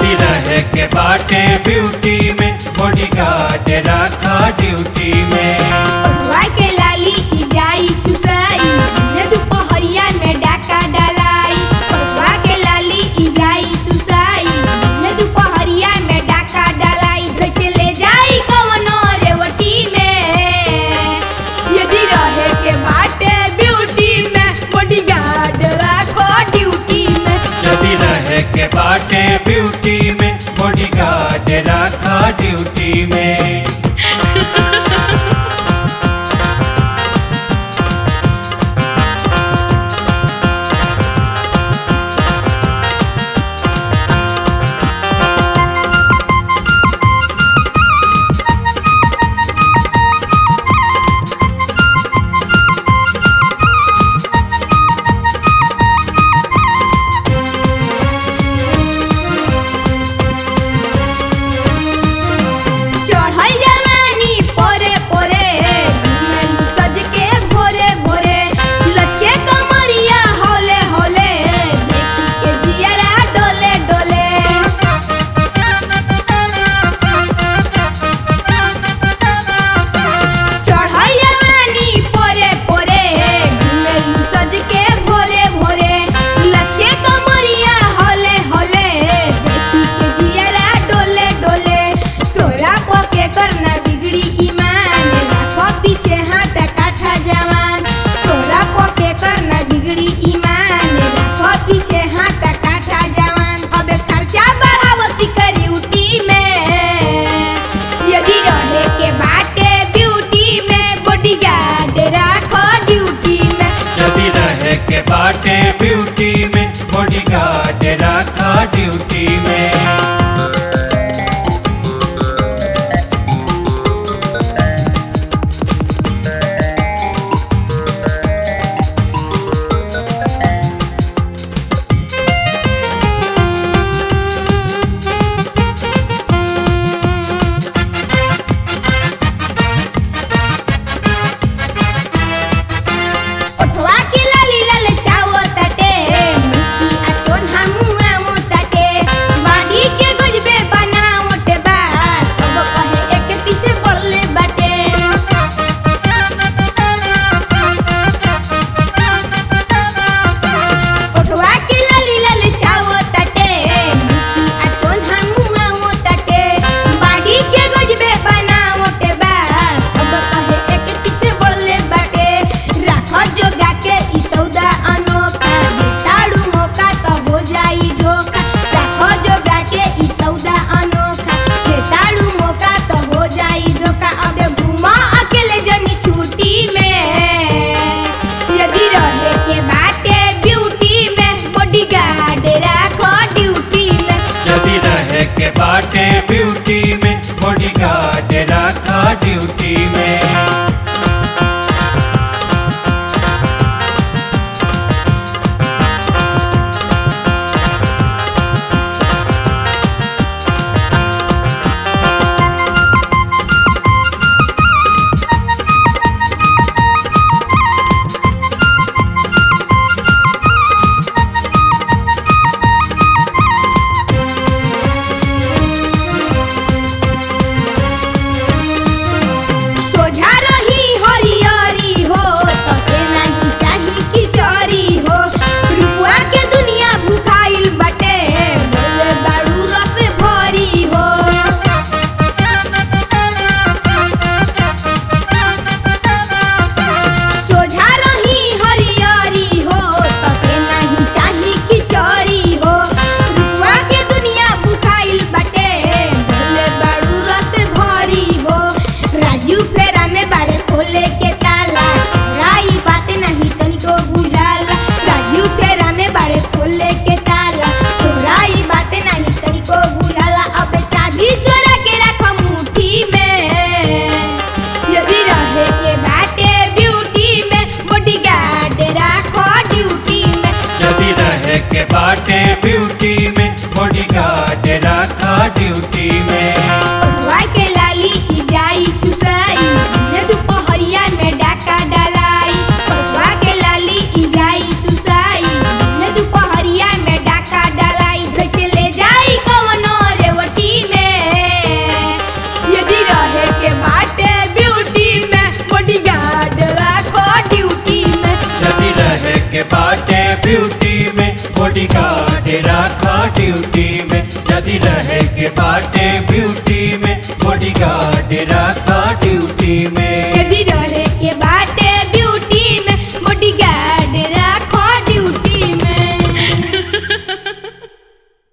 जदी रहे के बाटे ब्यूटी में बॉडी गार्ड रखा ड्यूटी में पटुआ के लाली ई जाई चुसाई ने दुपहरिया में डाका डलाई पटुआ के लाली ई जाई चुसाई ने दुपहरिया में डाका डलाई धोइ के ले जाई कवनो रेवटी में यदि रहे के बाटे ब्यूटी में बॉडीगार्ड राखो ड्यूटी में जदी रहे के बाटे ब्यूटी में बॉडी गार्ड रखा ड्यूटी में चढ़ल बॉडीगार्ड रखा ड्यूटी में यदि रहे के बाटे ब्यूटी में बॉडीगार्ड रखा